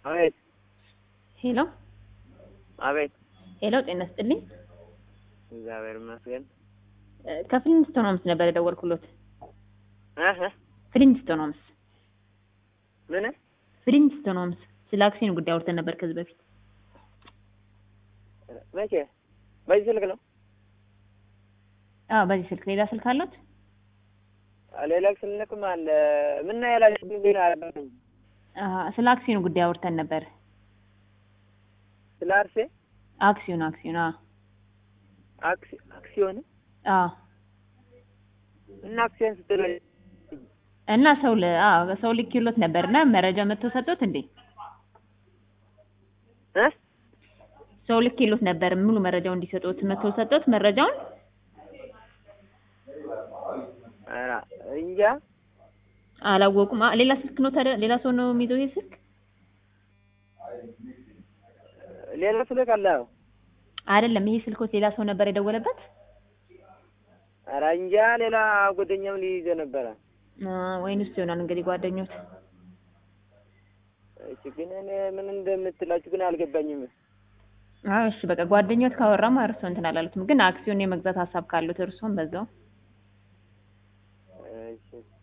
አቤት ሄሎ አቤት። ሄሎ፣ ጤና ይስጥልኝ። እግዚአብሔር ይመስገን። እ ከፍሊንስቶን ሆምስ ነበር የደወልኩሎት። እህ ፍሊንስቶን ሆምስ ምን ፍሊንስቶን ሆምስ ስለ አክሲዮን ጉዳይ አውርተን ነበር ከዚህ በፊት። መቼ? በዚህ ስልክ ነው? አዎ፣ በዚህ ስልክ። ሌላ ስልክ አለት? ሌላ ስልክም አለ። ምን ነው ያላ ቢል አረበኝ አሀ፣ ስለ አክሲዮን ጉዳይ አውርተን ነበር። ስለ አርሴ አክሲዮን አክሲዮን። አዎ አክሲ አክሲዮን አዎ። እና አክሲዮን ስትል እና ሰው ለ አዎ ሰው ልኬሎት ነበርና መረጃ መጥቶ ሰጦት እንዴ? እ ሰው ልኬሎት ነበር ሙሉ መረጃው እንዲሰጡት መጥቶ ሰጦት መረጃውን ኧረ እንጃ አላወቁም። አ ሌላ ስልክ ነው ታዲያ? ሌላ ሰው ነው የሚይዘው ይሄ ስልክ? ሌላ ስልክ አለ። አይደለም፣ ይሄ ስልኮት ሌላ ሰው ነበር የደወለበት? ኧረ እንጃ ሌላ ጓደኛም ሊይዘ ነበረ። አ ወይንስ ይሆናል እንግዲህ ጓደኞት። እሺ ግን እኔ ምን እንደምትላችሁ ግን አልገባኝም። አዎ እሺ፣ በቃ ጓደኞት ካወራማ እርሶ እንትን አላሉትም። ግን አክሲዮን የመግዛት ሀሳብ ካሉት እርሶም በዛው እሺ